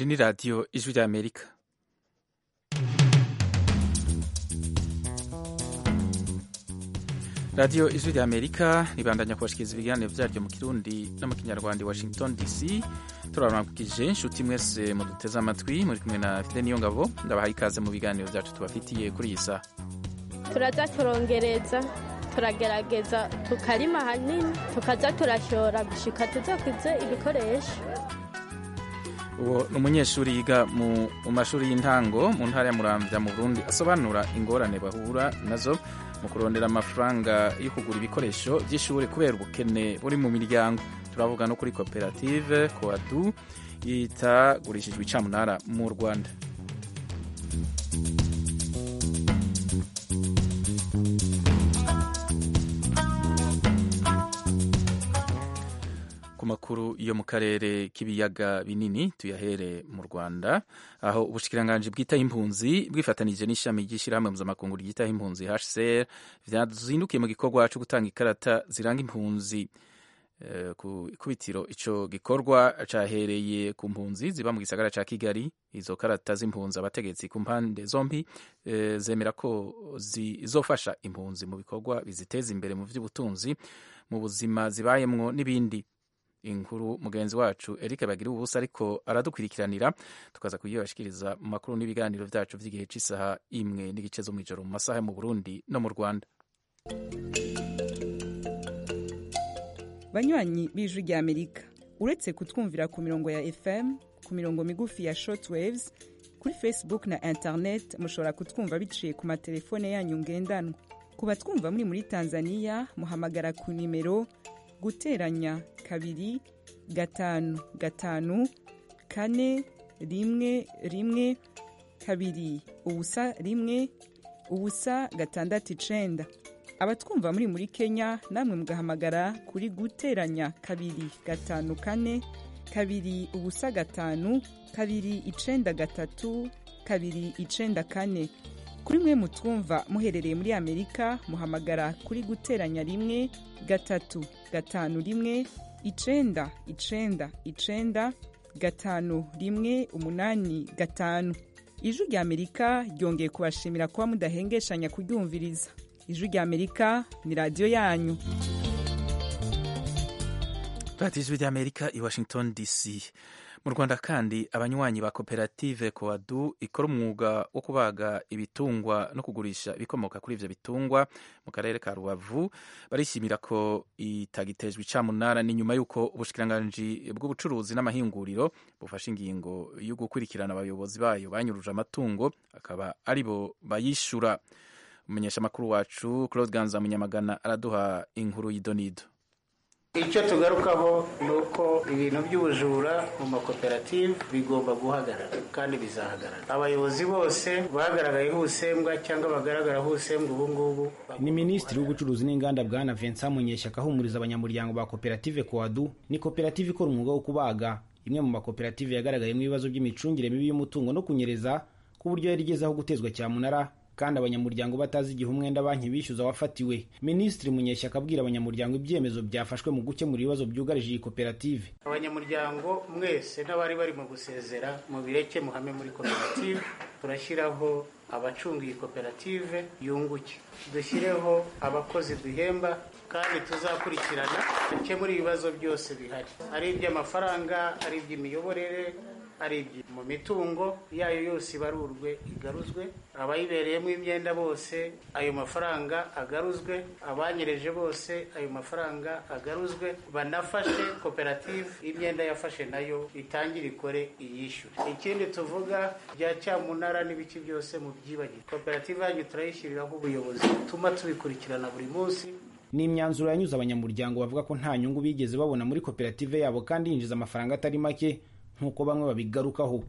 iri ni radiyo ijwi ry'amerika radiyo ijwi ry'amerika ribandanya kubashikiriza ibiganiro byaryo mu kirundi no mu kinyarwanda i washington dc turababwije inshuti mwese muduteze amatwi muri kumwe na fide niyo ngabo ndabahaye ikaze mu biganiro byacu tubafitiye kuri iyi saha turaza turongereza turagerageza tukarima hanini tukaza turashora gushika tuzakuze ibikoresho uwo ni umunyeshuri yiga mu mashuri y'intango mu ntara ya muramvya mu burundi asobanura ingorane bahura nazo mu kurondera amafaranga yo kugura ibikoresho by'ishuri kubera ubukene buri mu miryango turavuga no kuri koperative koadu itagurishijwe icamunara mu rwanda ku makuru yo mu karere k'ibiyaga binini tuyahere mu rwanda aho ubushikiranganji bwitaho impunzi bwifatanije n'ishami ry'ishyirahamwe mpuzamakungu ryitaho impunzi hcr vyazindukiye mu gikorwa cyo gutanga ikarata ziranga impunzi Uh, ku ikubitiro ico gikorwa cahereye ku mpunzi ziba mu gisagara ca Kigali izo karata z'impunzi abategetsi ku mpande zombi uh, zemera ko zizofasha impunzi mu bikorwa biziteza imbere mu vy'ubutunzi mu buzima zibayemwo n'ibindi inkuru mugenzi wacu Eric bagira ubusa ariko aradukurikiranira tukaza kuyibashikiriza mu makuru n'ibiganiro vyacu vy'igihe c'isaha imwe n'igice zo mw'ijoro mu masaha mu Burundi no mu Rwanda banywanyi b'ijwi rya amerika uretse kutwumvira ku mirongo ya fm ku mirongo migufi ya shortwaves kuri facebook na internet mushobora kutwumva biciye ku matelefone yanyu ngendanwa ku batwumva muri muri tanzania muhamagara ku nimero guteranya kabiri gatanu gatanu kane rimwe rimwe kabiri ubusa rimwe ubusa gatandatu icenda abatwumva muri muri kenya namwe mugahamagara kuri guteranya kabiri gatanu kane kabiri ubusa gatanu kabiri icenda gatatu kabiri icenda kane kuri mwe mutwumva muherereye muri amerika muhamagara kuri guteranya rimwe gatatu gatanu rimwe icenda icenda icenda gatanu rimwe umunani gatanu ijwi rya amerika ryongeye kubashimira kuba mudahengeshanya kuryumviriza ijwi rya amerika ni radiyo yanyu radiyo ijwi rya amerika i washington dc mu rwanda kandi abanywanyi ba koperative koadu ikora umwuga wo kubaga ibitungwa no kugurisha ibikomoka kuri ivyo bitungwa mu karere ka rubavu barishimira ko itagitejwe icamunara ni nyuma y'uko ubushikiranganji bw'ubucuruzi n'amahinguriro bufashe ingingo yo gukurikirana abayobozi bayo banyuruje amatungo akaba aribo bayishura umumenyeshamakuru wacu claude ganza munyamagana araduha inkuru y'idonido icyo tugarukaho ni uko ibintu by'ubujura mu makoperative bigomba guhagarara kandi bizahagarara abayobozi bose bagaragayeho ubusembwa cyangwa bagaragaraho ubusembwa ubu ngubu ni minisitiri w'ubucuruzi n'inganda bwana vincent munyeshyaka ahumuriza abanyamuryango ba koperative koadu ni koperative ikora umwuga wo kubaga imwe mu makoperative yagaragayemo ibibazo by'imicungire mibi y'umutungo no kunyereza ku buryo yari igezeho gutezwa cyamunara kandi abanyamuryango batazi igihe umwenda banki bishyuza wafatiwe minisitiri munyeshyaka abwira abanyamuryango ibyemezo byafashwe mu gukemura ibibazo byugarije iyi koperative abanyamuryango mwese n'abari barimo gusezera mu bireke muhame muri koperative turashyiraho abacunga iyi koperative yunguke dushyireho abakozi duhemba kandi tuzakurikirana dukemura ibibazo byose bihari ari iby'amafaranga ari iby'imiyoborere ari mu mitungo yayo yose ibarurwe igaruzwe abayibereyemo imyenda bose ayo mafaranga agaruzwe abanyereje bose ayo mafaranga agaruzwe banafashe koperative imyenda yafashe nayo itangire ikore iyishyure ikindi tuvuga bya cyamunara n'ibiki byose mu byibagirwa koperative yanyu turayishyiriraho ubuyobozi butuma tubikurikirana buri munsi ni imyanzuro yanyuze abanyamuryango bavuga ko nta nyungu bigeze babona muri koperative yabo kandi yinjiza amafaranga atari make nk'uko bamwe babigarukaho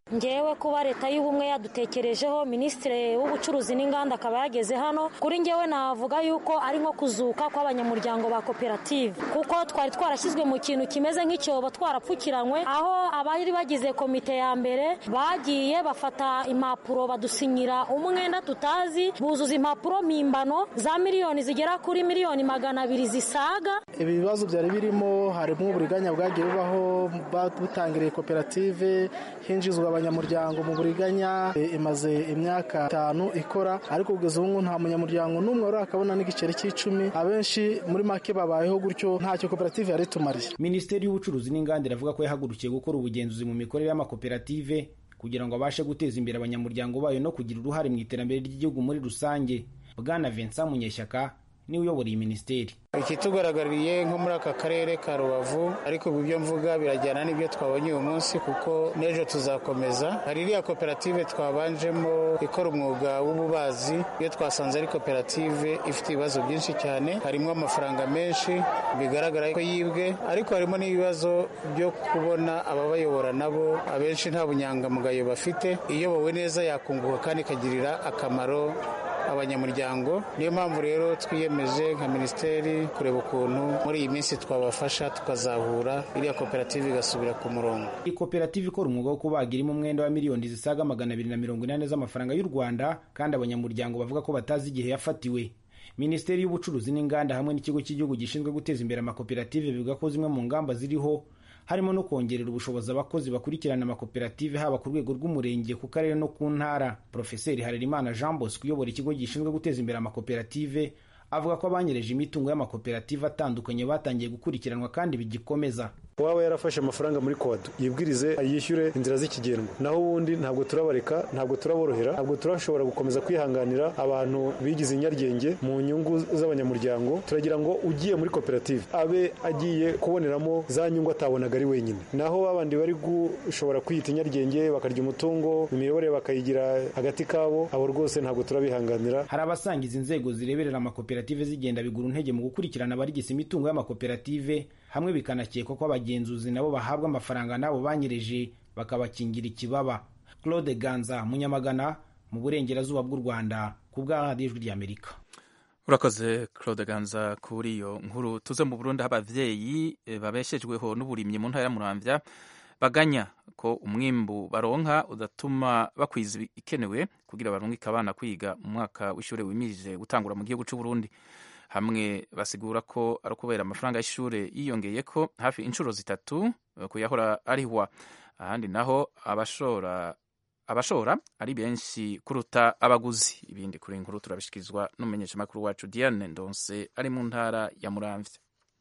ngewe kuba leta y'ubumwe yadutekerejeho minisitiri w'ubucuruzi n'inganda akaba yageze hano kuri ngewe navuga yuko ari nko kuzuka kw'abanyamuryango ba koperative kuko twari twarashyizwe mu kintu kimeze nk'icyobo twarapfukiranywe aho abari bagize komite ya mbere bagiye bafata impapuro badusinyira umwenda tutazi buzuza impapuro mpimbano za miliyoni zigera kuri miliyoni magana abiri zisaga ibi bibazo byari birimo harimo uburiganya bwagiye bubaho butangiriye koperative hinjizwa abanyamuryango mu buriganya imaze imyaka itanu ikora ariko kugeza ubu nta munyamuryango n'umwe wari akabona n'igiceri cy'icumi abenshi muri make babayeho gutyo ntacyo koperative yari itumariye minisiteri y'ubucuruzi n'inganda iravuga ko yahagurukiye gukora ubugenzuzi mu mikorere y'amakoperative kugira ngo abashe guteza imbere abanyamuryango bayo no kugira uruhare mu iterambere ry'igihugu muri rusange bwana vincent munyeshyaka niwe uyobora iyi minisiteri ikitugaragariye nko muri aka karere ka rubavu ariko ibyo mvuga birajyana n'ibyo twabonye uyu munsi kuko n'ejo tuzakomeza hari iriya koperative twabanjemo ikora umwuga w'ububazi iyo twasanze ari koperative ifite ibibazo byinshi cyane harimo amafaranga menshi bigaragara ko yibwe ariko harimo n'ibibazo byo kubona ababayobora nabo abenshi nta bunyangamugayo bafite iyobowe neza yakunguka kandi ikagirira akamaro abanyamuryango niyo mpamvu rero twiyemeje nka minisiteri kureba ukuntu muri iyi minsi twabafasha tukazahura iriya koperative igasubira ku murongo iyi koperative ikora umwuga wo kubaga irimo umwenda wa miliyoni zisaga magana abiri na mirongo inani z'amafaranga y'u rwanda kandi abanyamuryango bavuga ko batazi igihe yafatiwe minisiteri y'ubucuruzi n'inganda hamwe n'ikigo cy'igihugu gishinzwe guteza imbere amakoperative bivuga ko zimwe mu ngamba ziriho harimo no kongerera ubushobozi abakozi bakurikirana amakoperative haba ku rwego rw'umurenge ku karere no ku ntara porofeseri harerimana jean bosco uyobora ikigo gishinzwe guteza imbere amakoperative avuga ko abanyereje imitungo y'amakoperative atandukanye batangiye gukurikiranwa kandi bigikomeza uwaba yarafashe amafaranga muri kowado yibwirize yishyure inzira z'ikigendwa naho ubundi ntabwo turabareka ntabwo turaborohera ntabwo turashobora gukomeza kwihanganira abantu bigize inyaryenge mu nyungu z'abanyamuryango turagira ngo ugiye muri koperative abe agiye kuboneramo za nyungu atabonaga ari wenyine naho babandi bari gushobora kwiyita inyaryenge bakarya umutungo imiyoborere bakayigira hagati kabo abo rwose ntabwo turabihanganira hari abasangiza inzego zireberera amakoperative zigenda bigura intege mu gukurikirana abarigisa imitungo y'amakoperative hamwe bikanakekwa ko abagenzuzi nabo bahabwa amafaranga n'abo banyereje bakabakingira ikibaba claude ganza munyamagana mu burengerazuba bw'u rwanda ku bwa radiyo ijwi ry'amerika urakoze claude ganza kuri iyo nkuru tuze mu burundi aho ababyeyi babeshejweho n'uburimyi mu ntara ya muramvya baganya ko umwimbu baronka udatuma bakwiza ikenewe kugira barungike abana kwiga mu mwaka w'ishuri wimirije gutangura mu gihugu cy'u Burundi hamwe basigura ko ari ukubera amafaranga y'ishuri yiyongeye ko hafi inshuro zitatu kuyahora arihwa ahandi naho abashora abashora ari benshi kuruta abaguzi ibindi kuri inkuru turabishikirizwa n'umumenyeshamakuru wacu Diane Ndonse ari mu ntara ya Muramvya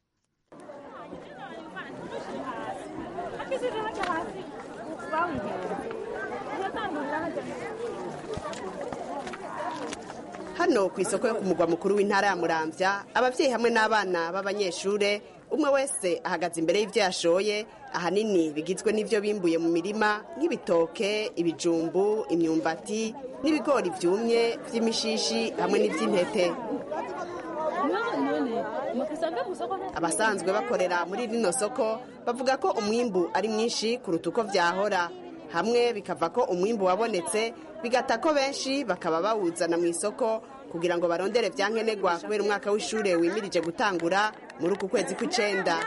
hano ku isoko yo ku mugwa mukuru w'intara ya muramvya ababyeyi hamwe n'abana b'abanyeshure umwe wese ahagaze imbere y'ibyo yashoye ahanini bigizwe n'ibyo bimbuye mu mirima nk'ibitoke ibijumbu imyumbati n'ibigori byumye by'imishishi hamwe n'iby'intete abasanzwe bakorera muri rino soko bavuga ko umwimbu ari mwinshi kuruta uko byahora hamwe bikava ko umwimbu wabonetse bigata ko benshi bakaba bawuzana mu isoko kugira ngo barondere byankenerwa kubera umwaka w'ishuri wimirije gutangura muri uku kwezi kw'icenda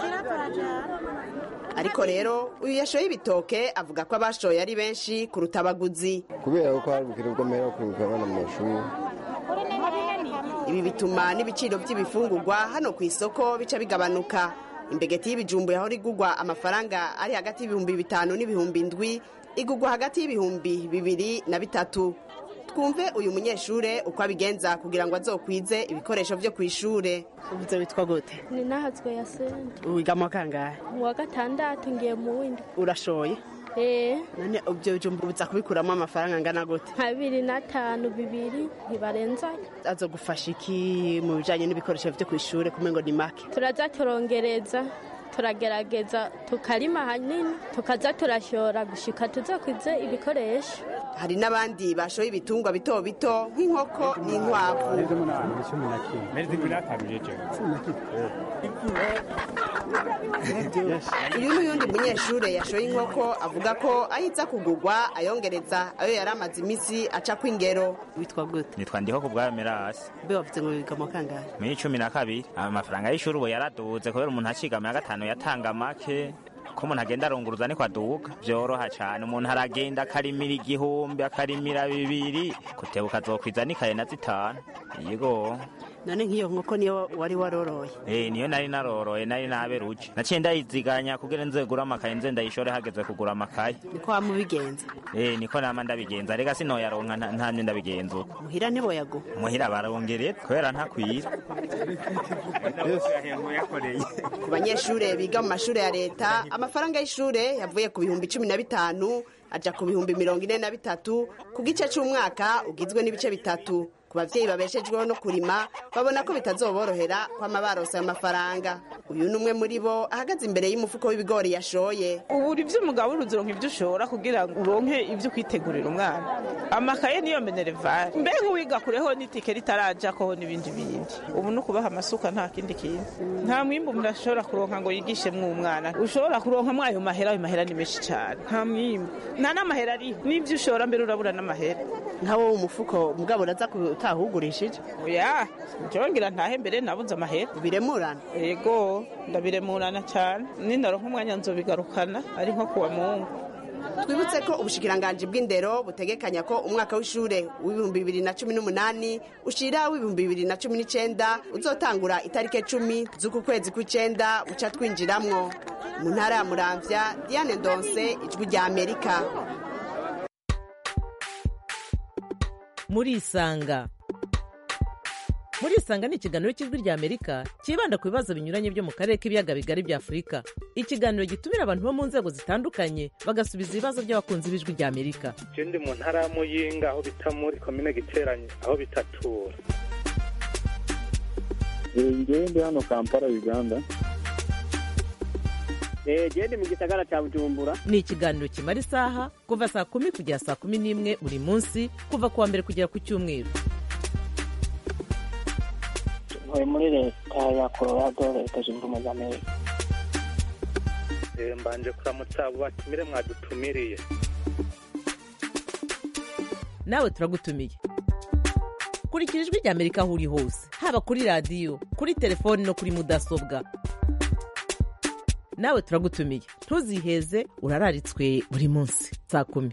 ariko rero uyu yashoye ibitoke avuga ko abashoye ari benshi kuruta abaguzi kubera ko hari ubukire bw'amahera kurungika abana mu mashuri ibi bituma n'ibiciro by'ibifungurwa hano ku isoko bica bigabanuka imbegeti y'ibijumbu yahora igugwa amafaranga ari hagati y'ibihumbi bitanu n'ibihumbi ndwi igugwa hagati y'ibihumbi bibiri na bitatu twumve uyu munyeshure uko abigenza kugira ngo azokwize ibikoresho byo ku ishure uvuze witwa gute ni nahazwe ya senta wiga mu kangahe mu wa gatandatu ngiye mu windi urashoye eh none ibyo bijumbu biza kubikuramo amafaranga angana gute nka bibiri n'atanu bibiri ntibarenzayo azogufasha iki mu bijanye n'ibikoresho byo ku ishure kumengo ni make turaza turongereza turagerageza tukarima hanini tukaza turashora gushika tuzakwize ibikoresho hari n'abandi bashoye ibitungwa bito bito nk'inkoko n'inkwavu uyu n'uyundi munyeshure yashoye inkoko avuga ko ahiza kugurwa ayongereza ayo yari amaze iminsi aca kw'ingero witwa gute nitwa ndiho ku bwayo merasi mbe wavuze ngo wiga mu kangahe muri cumi na kabiri amafaranga y'ishuri ubu yaraduze kubera umuntu aciga mu ya gatanu yatanga make ko umuntu agenda arunguruza niko aduga byoroha cyane umuntu aragenda akarimira igihumbi akarimira bibiri kutebuka azokwiza n'ikaye na zitanu yego none nk'iyo nkoko niyo wari waroroye Eh, niyo nari naroroye nari naberuje naciye ndayiziganya kugira nze gura amakaye nze ndayishore hageze kugura amakaye niko wamubigenza Eh, niko nama ndabigenza rega sinoyaronka nta- ntamye ndabigenza uko muhira ntiboyago muhira barongereza kubera ntakwira ku banyeshure biga mu mashure ya leta amafaranga y'ishure yavuye ku bihumbi cumi na bitanu aja ku bihumbi mirongo ine na bitatu ku gice c'umwaka ugizwe n'ibice bitatu ku bavyeyi babeshejweho no kurima babona ko bitazoborohera kwama baronse ayo mafaranga uyu ni umwe muri bo ahagaze imbere y'umufuko w'ibigori yashoye ubu uri by'umugabo uronka ibyo ushobora kugira ngo uronke ibyo kwitegurira umwana amakaye niyo minerevare mbega uwiga kureho n'itike ritaraja ko n'ibindi bindi ubu ni ukubaha amasuka nta kindi kintu nta mwimbu umuntu ashobora kuronka ngo yigishemwo umwana ushobora kuronka mwayo mahera ayo mahera ni menshi cyane nta mwimbu nta n'amahera ariho n'ibyo ushora mbere urabura n'amahera nka wowe umufuko mugabo uraza utahugurishije oya njongera ntahe mbere nabuze amahera biremurana yego ndabiremurana cyane nindaronka umwanya nzobigarukana ari nko kuwa mungu twibutse ko ubushikiranganji bw'indero butegekanya ko umwaka w'ishure w'ibihumbi bibiri na cumi n'umunani ushira w'ibihumbi bibiri na cumi n'icenda uzotangura itariki cumi z'uku kwezi kw'icenda uca twinjiramwo mu ntara ya muramvya diane ndonse ijwi rya amerika murisanga murisanga ni ikiganiro cy'ijwi rya amerika cyibanda ku bibazo binyuranye byo mu karere k'ibiyaga bigari bya afurika ikiganiro gitumira abantu bo mu nzego zitandukanye bagasubiza ibibazo by'abakunzi b'ijwi rya amerika je ndi mu ntara ya muyinga aho bita muri komine giteranye aho bitatura ngewe ndi hano kampala uganda genda mu gisagara cya bujumbura ni ikiganiro kimara isaha kuva saa kumi kugera saa kumi n'imwe buri munsi kuva ku wa mbere kugera ku cyumweru ntuye muri leta ya colorado leta zunze ubumwe za amerika Eh, mbanje kuramutsa abo batumire mwadutumiriye nawe turagutumiye kurikira ijwi rya amerika aho uri hose haba kuri radiyo kuri telefoni no kuri mudasobwa nawe turagutumiye ntuziheze urararitswe buri munsi saa kumi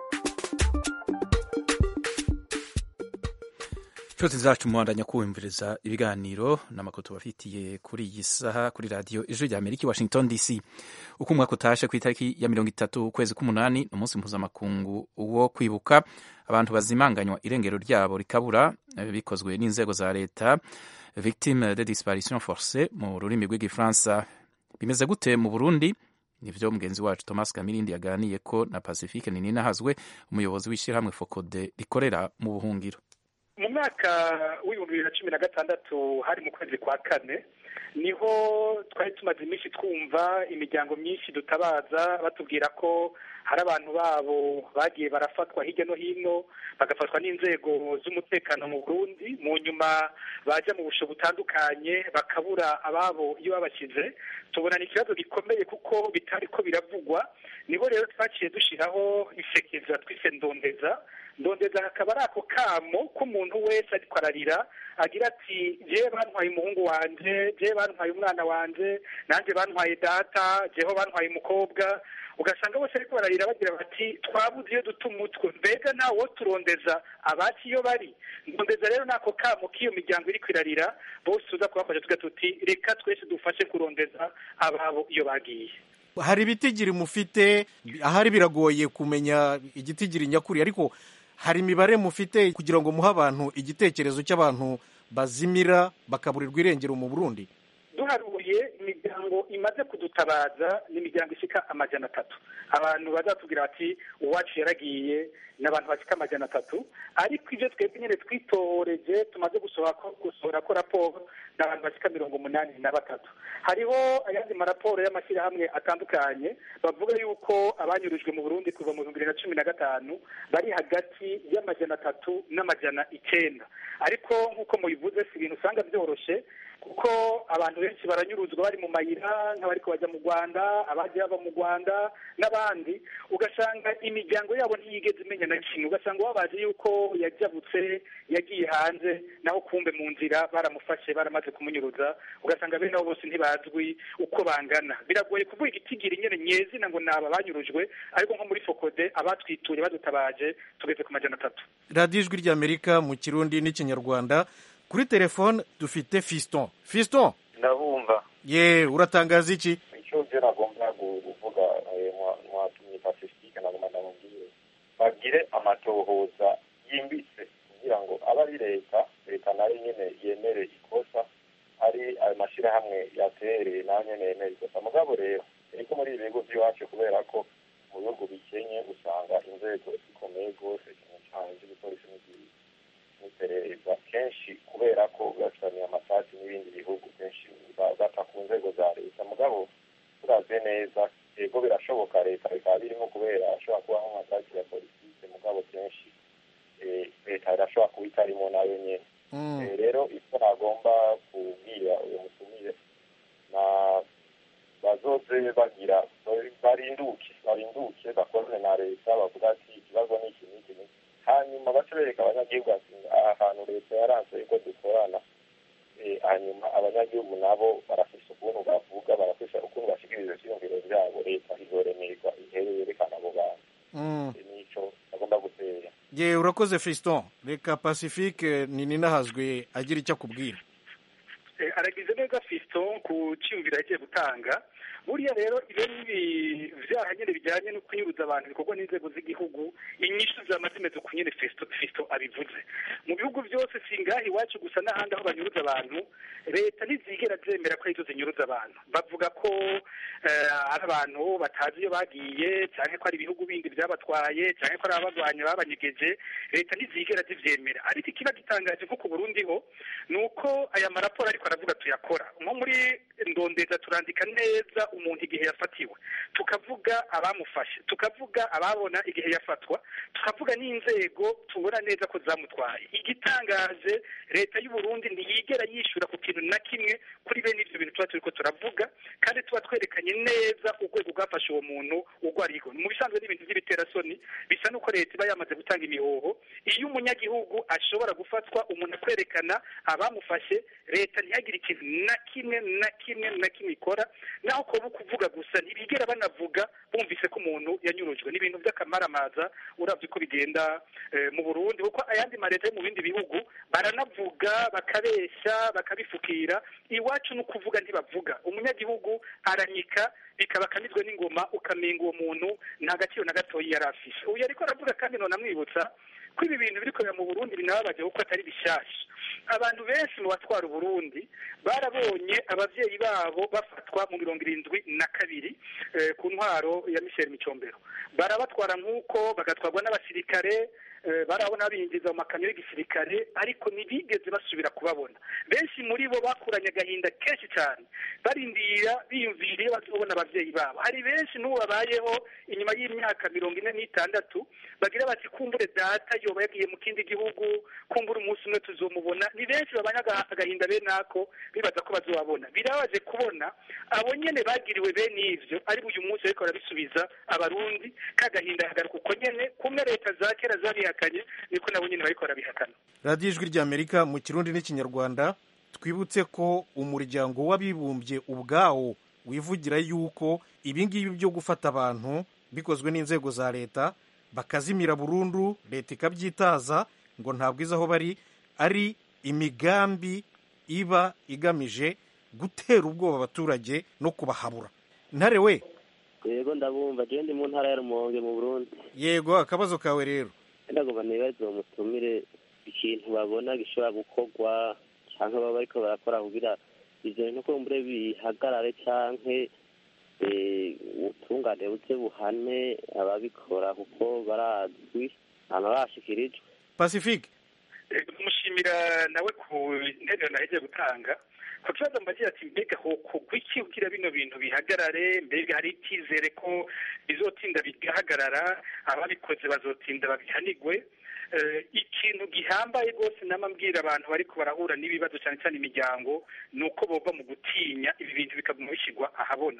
inshuti zacu muhandanya kumviriza ibiganiro n'amakuru tubafitiye kuri iyi saha kuri radiyo ijwi rya amerika i washington dc uko umwaka utashe ku itariki ya mirongo itatu ukwezi k'umunani ni umunsi mpuzamakungu wo kwibuka abantu bazimanganywa irengero ryabo rikabura eh, bikozwe n'inzego za leta victime de disparition forcée mu rurimi rw'igifaransa bimeze gute mu burundi nivyo mugenzi wacu thomas kamirindi yaganiye ko na pacifique nininahazwe umuyobozi w'ishyirahamwe fokode rikorera mu buhungiro mu mwaka w'ibihumbi bibiri na cumi na gatandatu hari mu kwezi kwa kane niho twari tumaze iminsi twumva imiryango myinshi dutabaza batubwira ko hari abantu babo bagiye barafatwa hirya no hino bagafatwa n'inzego z'umutekano mu burundi mu nyuma baja mu busho butandukanye bakabura ababo iyo babashyize tubona ni ikibazo gikomeye kuko bitari ko biravugwa niho rero twaciye dushiraho isekeza twise ndondeza ndondeza hakaba ari ako kamo k'umuntu wese ariko ararira agira ati jewe bantwaye umuhungu wanje jewe bantwaye umwana wanje nanjye bantwaye data jeho bantwaye umukobwa ugasanga bose ariko bararira bagira bati twabuze iyo duta umutwe mbega ntawo turondeza abaci iyo bari ndondeza rero nako kamo k'iyo miryango iri kwirarira bose tuza kubafasha tuga tuti reka twese dufashe kurondeza ababo iyo bagiye hari ibitigiri mufite ahari biragoye kumenya igitigiri nyakuri ariko hari imibare mufite kugira ngo muhe abantu igitekerezo cy'abantu bazimira bakaburirwa irengero mu burundi duharuye imiryango imaze kudutabaza ni imiryango ishika amajana atatu abantu bazatubwira bati uwacu yaragiye ni abantu bashika amajana atatu ariko ibyo twebwe nyine twitoreje tumaze gusohora ko gusohora ko raporo ni abantu bashika mirongo umunani na batatu hariho ayandi maraporo y'amashyirahamwe atandukanye bavuga yuko abanyurujwe mu burundi kuva mu bihumbi bibiri na cumi na gatanu bari hagati y'amajana atatu n'amajana icenda ariko nk'uko mubivuze si ibintu usanga byoroshe kuko abantu benshi baranyuruzwa bari mu mayira nk'abariko bajya mu rwanda abagiye bava mu rwanda n'abandi ugasanga imiryango yabo ntiyigeze imenya na kimwe ugasanga wabaje yuko yajabutse yagiye hanze naho kumbe mu nzira baramufashe baramaze kumunyuruza ugasanga bene abo bose ntibazwi uko bangana biragoye kuvuga igitigiri nyene nyezina ngo naba banyurujwe ariko nko muri fokode abatwituye badutabaje tugeze ku majana atatu radiyo ijwi ry'amerika mu kirundi n'ikinyarwanda kuri telefone dufite fiston fiston ndabumva ye uratangaza iki icyo byo nagomba kuvuga mwatumye pasifike nagomba ndamubwire bagire amatohoza yimbitse kugira ngo abe ari leta leta nayo nyene yemere ikosa ari ayo mashyirahamwe yatereye nayo nyene yemere ikosa mugabo rero ariko muri ibi bigo by'iwacu kubera ko mu bihugu bikenye usanga inzego zikomeye rwose cyane cyane z'igipolisi n'igihugu n'iperereza kenshi kubera ko bafitaniye amasasi n'ibindi bihugu kenshi bata ku nzego za leta mugabo turavye neza yego birashoboka leta bikaba birimo kubera ashobora kubaho amasasi ya politike mugabo kenshi leta irashobora kuba itarimo nayo nyene rero icyo nagomba kubwira uyu mutumire na bazoze bagira barinduke barinduke bakorane na leta bavuga ati ikibazo ni iki n'iki n'iki hanyuma bace bereka abanyagihugu ati aha hantu leta yaranze ko dukorana hanyuma abanyagihugu nabo barafise ukuntu bavuga barafise ukuntu bashikiriza ivyiyumviro vyabo leta izoremerwa ihere yerekana abo bantu nico agomba gutera ye urakoze fiston reka pacifique nininahazwe agira icyo akubwira aragize neza fiston ku cyiyumviro yagiye gutanga buriya rero ibyo n'ibi byaha nyine bijyanye no kunyuruza abantu bikorwa n'inzego z'igihugu inyishu zama zimeze ku nyine fisito abivuze mu bihugu byose si ngaha iwacu gusa n'ahandi aho banyuruza abantu leta ntizigera zemera ko arizo zinyuruza abantu bavuga ko ari abantu batazi iyo bagiye cyangwa ko ari ibihugu bindi byabatwaye cyangwa ko ari ababagwanya babanyegeje leta ntizigera zibyemera ariko ikiba gitangaje nko ku burundi ho ni uko aya maraporo ariko aravuga tuyakora nko muri ndondeza turandika neza umuntu igihe yafatiwe tukavuga abamufashe tukavuga ababona igihe yafatwa tukavuga n'inzego tubona neza ko zamutwaye igitangaje leta y'u Burundi ntiyigera yishyura ku kintu na kimwe kuri bene ibyo bintu tuba turiko turavuga kandi tuba twerekanye neza urwego rwafashe uwo muntu urwo ariho mu bisanzwe n'ibintu by'ibiterasoni bisa n'uko leta iba yamaze gutanga imihoho iyo umunyagihugu ashobora gufatwa umuntu akwerekana abamufashe leta ntihagire ikintu na kimwe na kimwe na kimwe ikora naho kuba kuvuga gusa ntibigera banavuga bumvise ko umuntu yanyurujwe ni ibintu by'akamaramaza urabye uko bigenda mu burundi kuko ayandi mareta yo mu bindi bihugu baranavuga bakabeshya bakabifukira iwacu ni ukuvuga ntibavuga umunyagihugu aranyika bikaba akamizwe n'ingoma ukamenga uwo muntu nta gaciro na gatoya yari afise uyu ariko aravuga kandi none amwibutsa ko ibi bintu biri kubera mu burundi binababaje kuko atari bishyashya abantu benshi mu batwara uburundi barabonye ababyeyi babo bafatwa mu mirongo irindwi na kabiri ku ntwaro ya michel micombero barabatwara nk'uko bagatwarwa n'abasirikare barabona binjiza mu makamyo y'igisirikare ariko ntibigeze basubira kubabona benshi muri bo bakuranye agahinda kenshi cyane barindira biyumviriye bazobona ababyeyi babo hari benshi n'ubu babayeho inyuma y'imyaka mirongo ine n'itandatu bagira bati kumbure data yoba yagiye mu kindi gihugu kumbure umunsi umwe tuzomubona ni benshi babanya agahinda bene ako bibaza ko bazobabona birabaje kubona abo nyene bagiriwe bene ivyo ari uyu munsi ariko barabisubiza abarundi kagahinda hagaruka uko nyene kumwe leta za kera zabihakanye niko nabo nyene bariko barabihakana radiyo ijwi ry'amerika mu kirundi n'ikinyarwanda twibutse ko umuryango w'abibumbye ubwawo wivugira yuko ibingibi byo gufata abantu bikozwe n'inzego za leta bakazimira burundu leta ikabyitaza ngo ntabwo izi aho bari ari imigambi iba igamije gutera ubwoba abaturage no kubahabura ntare we yego ndabumva je ndi mu ntara ya rumonge mu burundi yego akabazo kawe rero ndagomba nibaze mutumire ikintu babona gishobora gukorwa canke baba bariko barakora kugira ivyo bintu kumbure bihagarare canke ubutungane buze buhane ababikora kuko barazwi hama bashikirijwe pacifique tumushimira nawe ku nterero nahejeje gutanga ku kibazo mbagira ati mbega hokogwa iki kugira bino bintu bihagarare mbega hari icyizere ko bizotinda bigahagarara ababikoze bazotinda babihanigwe ikintu gihambaye rwose mbwira abantu bariko barahura n'ibibazo cyane cyane imiryango ni uko bova mu gutinya ibi bintu bikaguma bishyirwa ahabona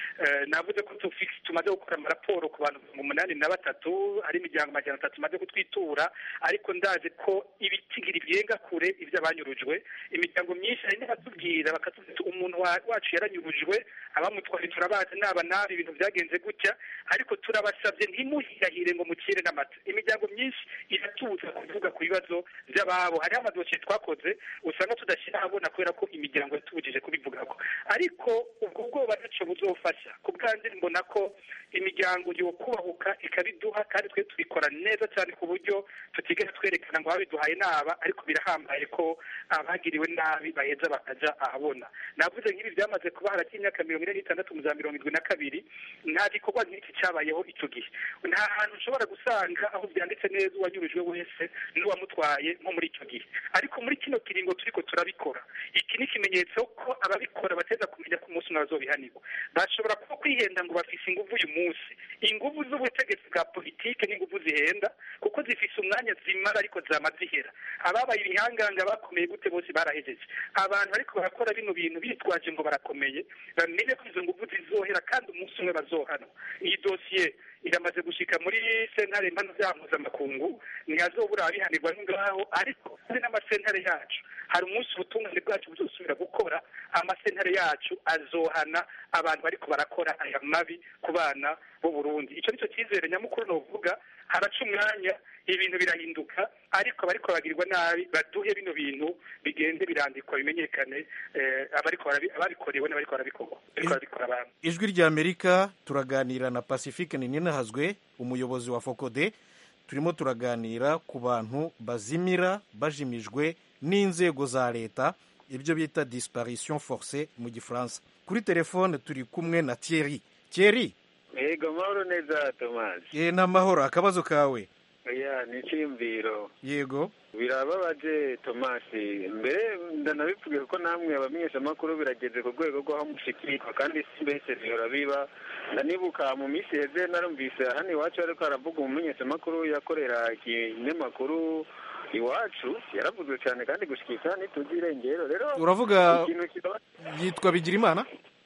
navuze ko tumaze gukora amaraporo ku bantu mirongo umunani na batatu hari imiryango magana atatu tumaze kutwitura ariko ndazi ko ibitigiri byenga kure iby'abanyurujwe imiryango myinshi hari n'abatubwira bakatubwira umuntu wacu yaranyurujwe abamutwaye turabazi naba nabi ibintu byagenze gutya ariko turabasabye ntimuhirahire ngo mukire n'amata imiryango myinshi iratuza kuvuga ku bibazo by'ababo hariho amadosiye twakoze usanga tudashyira ahabona kubera ko imiryango yatubujije kubivugako ariko ubwo bwoba ntacyo buzofasha ku bwanjye mbona ko imiryango yokubahuka ikabiduha kandi twe tubikora neza cyane ku buryo tutigera twerekana ngo babiduhaye naba ariko birahambaye ko abagiriwe nabi baheza bakajya ahabona navuze nk'ibi byamaze kuba hagati y'imyaka mirongo ine n'itandatu mu za mirongo irindwi na kabiri nta gikorwa nk'iki cyabayeho icyo gihe nta hantu ushobora gusanga aho byanditse neza uwanyurujwe wese n'uwamutwaye nko muri icyo gihe ariko muri kino kiringo turiko turabikora iki ni ikimenyetso ko ababikora bateza kumenya ko umunsi umwe bazobihanirwa bashobora kuba kwihenda ngo bafise inguvu uyu munsi inguvu z'ubutegetsi bwa politike n'inguvu zihenda kuko zifise umwanya zimara ariko zama zihera ababaye ibihanganga bakomeye gute bose barahejeje abantu ariko barakora bino bintu bitwaje ngo barakomeye bamenye ko izo nguvu zizohera kandi umunsi umwe bazohana iyi dosiye iramaze gushika muri sentare mpano za mpuzamakungu ntihazobura abihanirwa ngaho ariko hari n'amasentare yacu hari umunsi ubutungane bwacu buzosubira gukora amasentare yacu azohana abantu bariko barakora aya mabi ku bana b'u Burundi ico nico cyizere nyamukuru novuga haraca umwanya ibintu birahinduka ariko abariko bagirirwa nabi baduhe bino bintu bigende birandikwa bimenyekane abariko ababikorewe n'abariko barabikorwa bariko barabikora abantu ijwi rya amerika turaganira na pacifique ninahazwe umuyobozi wa fokode turimo turaganira ku bantu bazimira bajimijwe n'inzego za leta ibyo bita disparition force mu gifaransa kuri telefone turi kumwe na thierry thierry yego amahoro neza tomasi ye ni amahoro akabazo kawe ya ni icyiyumviro yego birababaje tomasi mbere ndanabivuge kuko namwe abamenyeshamakuru birageze ku rwego rw'aho mushikirwa kandi si mbese bihora biba ndanibuka mu minsi heze narumvise hano iwacu ariko haravuga umumenyeshamakuru yakorera ikinyamakuru iwacu yaravuzwe cyane kandi gushikisha ntituzi irengero rero uravuga ikintu kiba yitwa bigirimana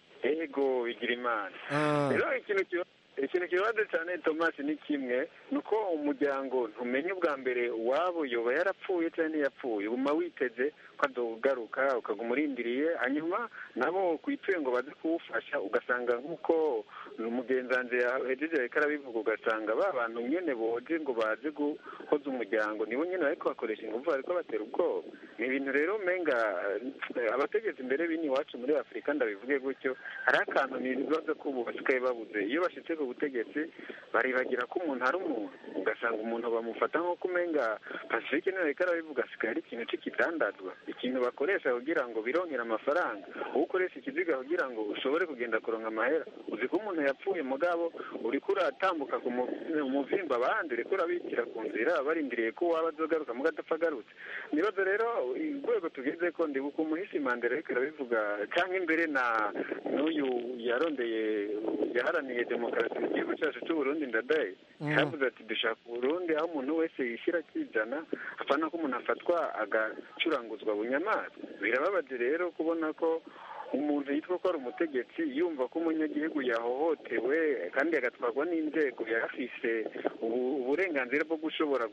ego bigira imana rero ikintu kiba ikintu kibazo cyane tomasi ni kimwe ni uko umuryango ntumenye ubwa mbere uwabo yoba yarapfuye cyangwa ntiyapfuye uguma witeze ko adogaruka ukaguma urindiriye hanyuma nabo kwituye ngo baze kuwufasha ugasanga nk'uko umugenzi yahejeje ariko arabivuga ugasanga ba bantu nyine boje ngo baze guhoza umuryango nibo nyine bariko bakoresha ingufu bariko batera ubwoba ni ibintu rero umenga abategetsi imbere bini iwacu muri afurika ndabivuge gutyo hari akantu ni ibibazo ko ubu basigaye babuze iyo bashitse ku butegetsi baribagira ko umuntu ari umuntu ugasanga umuntu bamufata nk'uko umenga pacifique niwe ariko arabivuga asigaye ari ikintu c'ikidandazwa ikintu bakoresha kugira ngo bironkere amafaranga uwo ukoresha ikiziga kugira ngo ushobore kugenda kuronka amahera uzi ko umuntu yapfuye mugabo uriko uratambuka ku muvimba abandi uriko urabikira ku nzira barindiriye ko waba azogaruka muga adapfa agarutse nibazo rero urwego tugeze ko ndibuka umuhisi mandela ariko arabivuga cyangwa imbere na n'uyu yarondeye yaharaniye demokarasi mu gihugu cyacu cy'uburundi ndadaye yavuze ati dushaka uburundi aho umuntu wese yishyira akijana apana ko umuntu afatwa agacuranguzwa bunyamaswa birababaje rero kubona ko umuntu yitwa ko ari umutegetsi yumva ko umunyagihugu yahohotewe kandi agatwarwa n'inzego yarafise uburenganzira bwo gushobora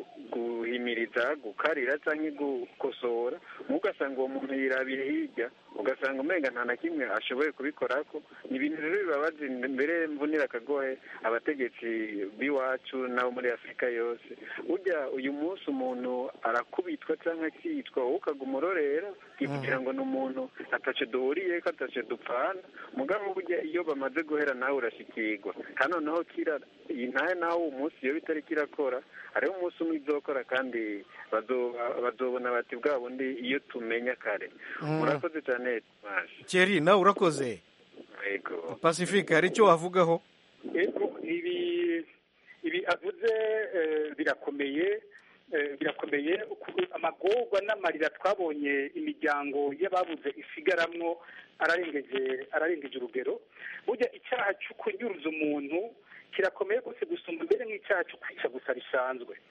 guhimiriza gukarira cyangwa gukosora ugasanga uwo muntu yirabiye hirya ugasanga umenga nta na kimwe ashoboye kubikora ko ni ibintu rero bibabaje mbere mvunira akagohe abategetsi b'iwacu n'abo muri afurika yose burya uyu munsi umuntu arakubitwa cyangwa akicwa wowe ukaguma urorera kugira ngo ni umuntu ataco duhuriye ko ataco dupfana mugabo burya iyo bamaze guhera nawe urashikirwa kandi noneho kira iyi ntaye nawe uwo munsi iyo bitari kirakora hariho umunsi umwe izokora kandi bazobona bati bwa bundi iyo tumenya kare murakoze cyane keri nawe urakoze yego pacifique hari icyo wavugaho ibi ibi avuze birakomeye birakomeye amagorwa n'amarira twabonye imiryango y'ababuze isigaramwo ararengeje ararengeje urugero burya icyaha cyo kunyuruza umuntu kirakomeye rwose gusumba mbere nk'icyaha cyo kwica gusa bisanzwe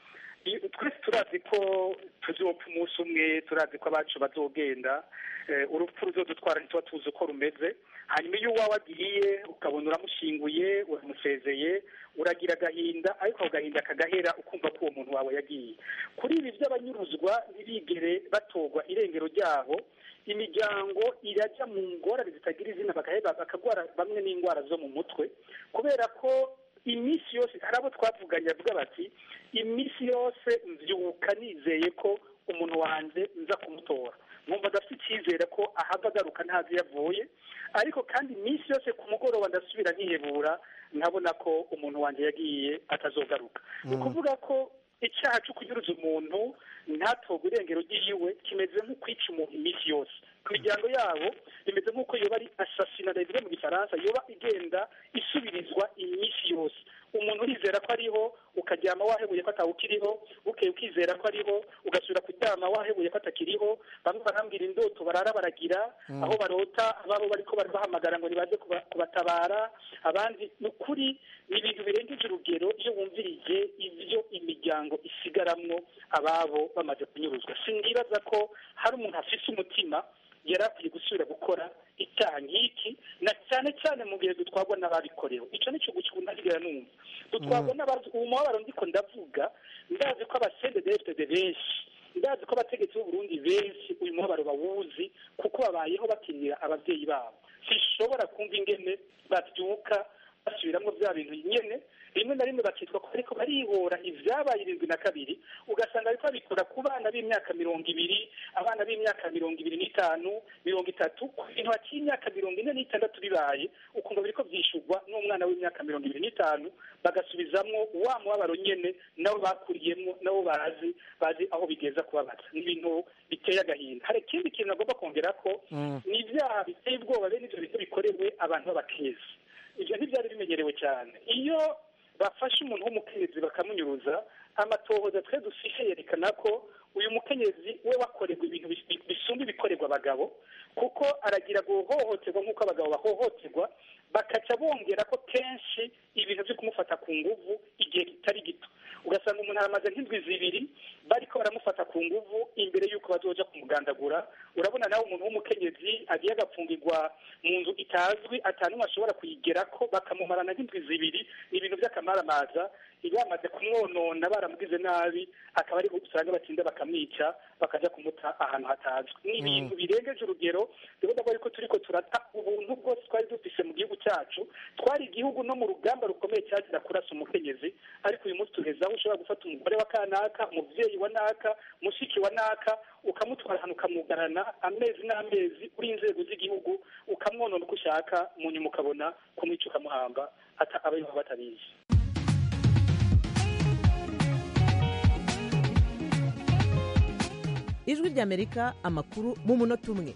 iyo- twese turazi ko tuzopfa umunsi umwe turazi ko abacu bazogenda eh, urupfu ruzodutwara ntituba tuzi uko rumeze hanyuma iyo uwawe agiye ukabona uramushinguye uramusezeye uragira agahinda ariko ako gahinda kagahera ukumva ko uwo muntu wawe yagiye kuri ibi by'abanyuruzwa ntibigere batorwa irengero ryabo imiryango irajya mu ngorane zitagira izina bagaheba bakagwara bamwe n'indwara zo mu mutwe kubera ko iminsi yose hari abo twavuganye bavuga bati iminsi yose mbyuka nizeye ko umuntu wanjye nza kumutora nkumva adafite icyizere ko ahava agaruka ntazi iyo avuye ariko kandi iminsi yose ku mugoroba ndasubira nkihebura nkabona ko umuntu wanjye yagiye atazogaruka ni ukuvuga ko icyaha cyo kunyuruza umuntu ntatorwe irengero ry'iyiwe kimeze nko kwica umuntu iminsi yose ku miryango yabo bimeze nk'uko yoba ari asasina bivuga mu gifaransa yoba igenda isubirizwa iminsi yose umuntu urizera ko ariho ukaryama wahebuye ko atawukiriho bukeye ukizera ko ariho ugasubira kuryama wahebuye ko atakiriho bamwe barambwira indoto barara baragira Mm. aho barota ababo bariko barabahamagara ngo nibaze kuba- kubatabara abandi ni ukuri ni ibintu birengeje urugero iyo wumvirije ibyo imiryango isigaramwo ababo bamaze kunyuruzwa sindibaza ko hari umuntu afise umutima yari akwiye gusubira gukora icyaha nk'iki na cyane cyane mu gihe dutwarwa n'ababikorewe icyo ni cyo gukunda ntigera numva dutwarwa n'abazi ubu mubabaro ndiko ndavuga ndazi ko abasendedefitede benshi ndazi ko abategetsi b'uburundi benshi uyu mubabaro bawuzi kuko babayeho bakinira ababyeyi babo sinshobora kumva ingene babyuka basubiramo bya bintu nyene rimwe na rimwe bakitwa ko ariko barihora ibyabaye irindwi na kabiri ugasanga ariko babikora ku bana b'imyaka mirongo ibiri abana b'imyaka mirongo ibiri n'itanu mirongo itatu ku bintu hakiri imyaka mirongo ine n'itandatu bibaye ukumva biriko byishurwa n'umwana w'imyaka mirongo ibiri n'itanu bagasubizamwo wa mubabaro nyene nabo bakuriyemwo nabo bazi bazi aho bigeza kubabaza ni ibintu biteye agahinda hari ikindi kintu agomba kongera ko ni ibyaha biteye ubwoba bene ivyo bintu bikorewe abantu b'abakezi ibyo ntibyari bimenyerewe cyane iyo bafashe umuntu w'umukenyezi bakamunyuruza amatohoza twe dufishe yerekana ko uyu mukenyezi we wakorerwa ibintu bis- bis- bisumba ibikorerwa abagabo kuko aragira guhohoterwa nk'uko abagabo bahohoterwa bakaca bongera ko kenshi ibintu byo kumufata ku nguvu igihe kitari gito ugasanga umuntu aramaze nk'indwi zibiri bariko baramufata ku nguvu imbere y'uko bazoja kumugandagura urabona nawe umuntu w'umukenyezi agiye agapfungirwa mu nzu itazwi atanumwe ashobora kuyigerako bakamumarana nk'indwi zibiri ni ibintu by'akamaramaza iyo bamaze kumwonona baramugize nabi akaba ari usanga batinda bakamwica bakaja kumuta ahantu hatazwi ni ibintu birengeje urugero ndabona ko ariko turiko turata ubuntu bwose twari dufise mu gihugu cyacu twari igihugu no mu rugamba rukomeye cyagira kurasa umukenyezi ariko uyu munsi tugeze aho ushobora gufata umugore wa kanaka umuvyeyi wa naka mushiki wa naka ukamutwara ahantu ukamugarana amezi n'amezi uri inzego z'igihugu ukamwonona uko ushaka mu nyuma ukabona kumwica ukamuhamba ata abayoba batabizi ijwi ry'amerika amakuru mu munota umwe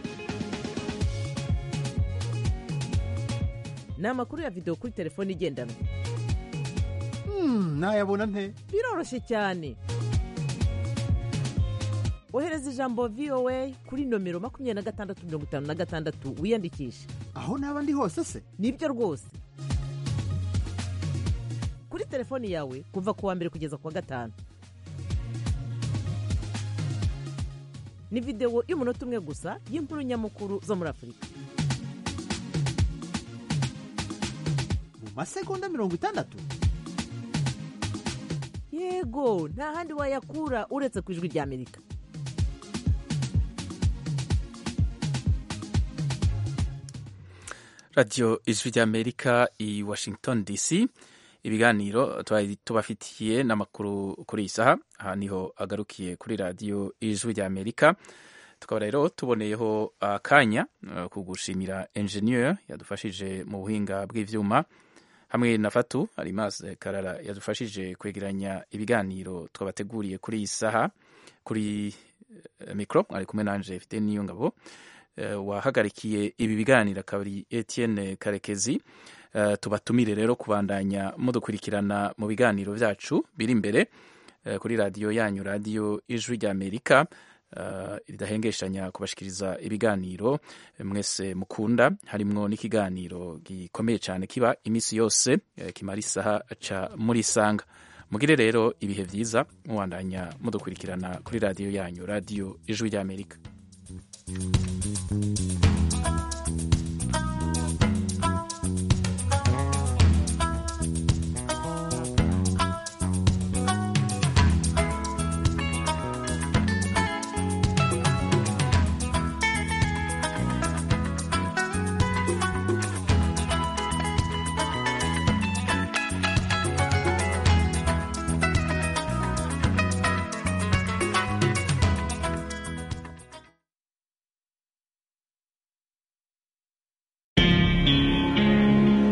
ni amakuru ya videwo kuri telefone igendanwa nayabona nte biroroshye cyane ohereza ijambo voa kuri nomero makumyabiri na gatandatu mirongo itanu na gatandatu wiyandikishe aho naba ndi hose se nibyo rwose kuri telefoni yawe kuva ku wa mbere kugeza ku wa gatanu ni videwo y'umunota umwe gusa y'inkuru nyamukuru zo muri afurika mu masegonda mirongo itandatu yego nta handi wayakura uretse ku ijwi ry'amerika radiyo ijwi ry'amerika i washington dc ibiganiro twari tubafitiye n'amakuru kuri iyi saha aha niho agarukiye kuri radiyo ijwi ry'amerika tukaba rero tuboneyeho akanya uh, ku gushimira enjeniyeri yadufashije mu buhinga bw'ibyuma hamwe na fatu arimaze karara yadufashije kwegeranya ibiganiro twabateguriye kuri iyi saha kuri uh, mikoro ari kumwe nanje fite n'iyo ngabo uh, wahagarikiye ibi biganiro akaba ari etienne karekezi uh, tubatumire rero kubandanya mudukurikirana mu biganiro byacu biri imbere uh, kuri radiyo yanyu radiyo ijwi ry'amerika uh, ridahengeshanya kubashikiriza ibiganiro mwese mukunda harimwo n'ikiganiro gikomeye cyane kiba iminsi yose uh, kimara isaha ca muri isanga mugire rero ibihe byiza mubandanya mudukurikirana kuri radiyo yanyu radiyo ijwi ry'amerika